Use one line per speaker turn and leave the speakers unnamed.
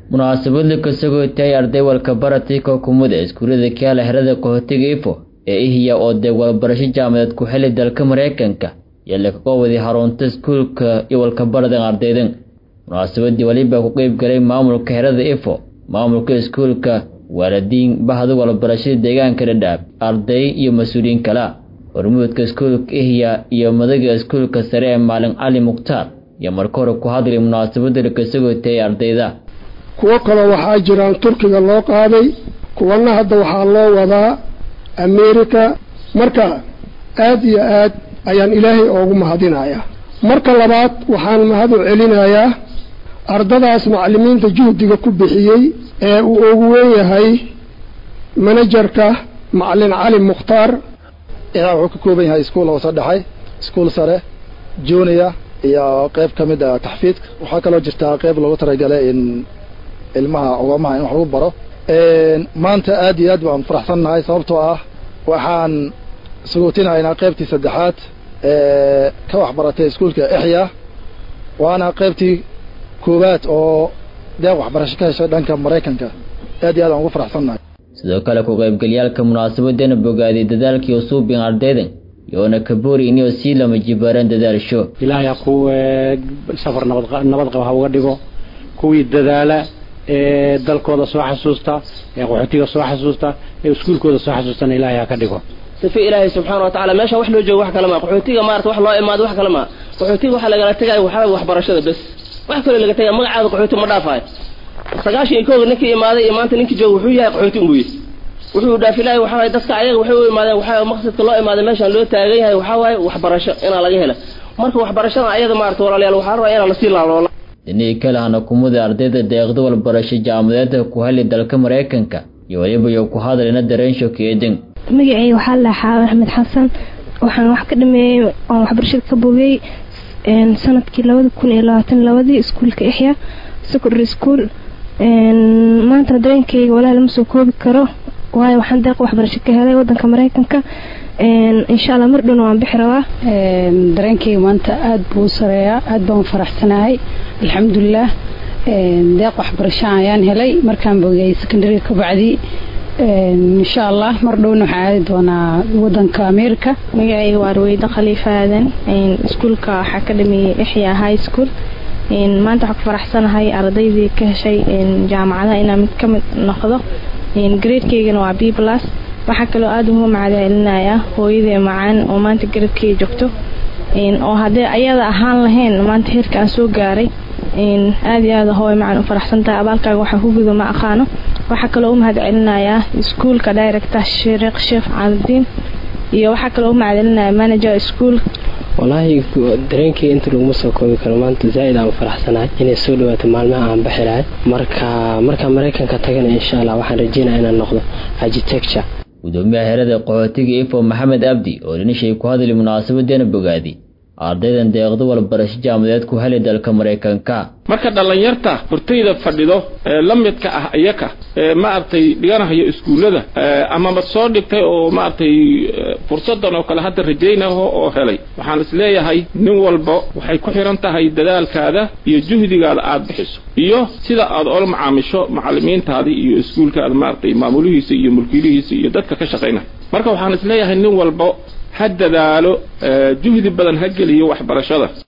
munaasabadla kasagoo tahay arday walka baratay kookumada iskuullada kaala herada qaxootiga ifo ee ihiya oo deeg walbarasho jaamadeed ku xili dalka maraykanka iyo lakaga waday xarunta iskuulka iyo walkabaradan ardaydan munaasabadii waliba ku qeyb galay maamulka herada ifo maamulka iskuulka waalidiin bahda walbarashada deegaanka dhadhaab arday iyo mas-uuliyiin kala hormuudka iskuulka ihya iyo madaga iskuulka sare ee maalin cali mukhtaar iyo marka hore ku hadlay munaasabada lakasagoo tahay ardayda
kuwo kaloo waxaa jiraan turkiga loo qaaday kuwana hadda waxaa loo wadaa america marka aad iyo aad ayaan ilaahay oogu mahadinayaa marka labaad waxaan mahad u celinayaa ardadaas macallimiinta juhdiga ku bixiyey ee uu ugu weyn yahay manajerka macalin cali mukhtaar
idaa wuxuu ka kooban yahay iskuul hoose dhexay iskuul sare junior iyo qeyb ka mid a taxfiidka waxaa kaloo jirtaa qeyb loogu talagalay in ilmaha ogamaha in wax lagu baro maanta aad iyo aad baan faraxsannahay sababtoo ah waxaan suguutinaynaa qeybtii saddexaad ee ka waxbaratay iskuulka exya waana qeybtii koowaad oo deeq waxbarasho ka heshay dhanka maraykanka aad iyo aad aan ugu faraxsannahay
sidoo kale ku qaybgalyaalka munaasabadana bogaadiyay dadaalkii usuubin ardaydan yoona kaboori inuu sii lama jibaaraan dadaasho
ilaahay ha ku safar nabad nabad qaba ha uga dhigo kuwii dadaala ee dalkooda soo xasuusta ee qaxootiga soo xasuusta ee iskuulkooda soo xasuustana ilaahay ha ka dhigo
sifa ilaahay subxaana wa tacala meesha wax loo joogo wax kale maa qaxootiga maarata wax loo imaado wax kale maa qaxootiga waxaa lagala tegaya waxaa waxbarashada bes wax kaloo laga tegaya magacaada qaxooti ma dhaafayo sagaashan iyo kooga ninkii imaaday iyo maanta ninkii jooga wuxuu yahay qaxooti unbuu yihi wuxuu dhaafilahay waxaa waye dadka ayaga waxay u imaadeen waxaa maqsadka loo imaaday meeshaan loo taagan yahay waxaa waaye waxbarasho inaa laga hela marka waxbarashada ayada maarata walaalayaal waxaa rabaa inaa lasii laaloola
dhinihii kale hana kumada ardayda deeqda walbarasho jaamadeedka ku heli dalka maraykanka iyo weliba iyo ku hadlayna dareensho keedin
magacay waxaa la xaawa axmed xasan waxaan wax ka dhameeyey oon waxbarashada ka bogay sanadkii labada kun iyo labaatan labadii iskuulka ixya secondary school maantana dareenkayga walaa lama soo koobi karo waayo waxaan deeq waxbarasho ka helay wadanka maraykanka insha alla mar dhowna waan bixi rabaa
dareenkayga maanta aada buu u sareeyaa aada baan u faraxsanahay alxamdulilah deeq waxbarasho ayaan helay markaan bogay secondary kabacdi insha allah mar dhowna waxaan aadi doonaa wadanka america
magacayga waa ruweyda khaliifa aadan iskuulka waxaa ka dhameeyey exya high school maanta waxaa ku faraxsanahay ardaydii ka heshay jaamacadaha inaan mid ka mid noqdo gradekeygana waa b plus waxaa kaloo aada ugu macadcelinaya hooyadee macaan oo maanta garadkeyga joogto oo haddee ayada ahaan lahayn maanta heerka aan soo gaaray aada iyo aada hooy macaan u faraxsantahay abaalkaaga waxaa ku gudo ma aqaano waxaa kaloo u mahad celinayaa iskuulka director sheekh sheekh caaladiin iyo waxaa kaloo u mahadcelinaya manager school
walaahi dareenkii inta laguma soo koobi karo maanta zaa-id aan faraxsanahay inay soo dhawaato maalmaha aan baxi lahay marka markaa maraykanka tagana insha allah waxaan rajeynaya inaan noqdo architecture
gudoomiyaha herada qaxootiga ifo maxamed abdi oo dhinishay ku hadli munaasabadeena bogaadi ardaydan deeqdo walbarasho jaamadeed ku heli dalka maraykanka
marka dhallinyarta hortayda fadhido ee la midka ah iyaka ee maaragtay dhiganahayo iskuullada amaba soo dhigtay oo maaragtay fursadan oo kale hadda rajaynaho oo helay waxaan is leeyahay nin walba waxay ku xihan tahay dadaalkaada iyo juhdigaada aada bixiso iyo sida aad ola macaamisho macalimiintaadii iyo iskuulkaada maaragtay maamulihiisa iyo mulkiilihiisa iyo dadka ka shaqaynaya marka waxaan is leeyahay nin walba ha dadaalo juhdi badan ha geliyo waxbarashada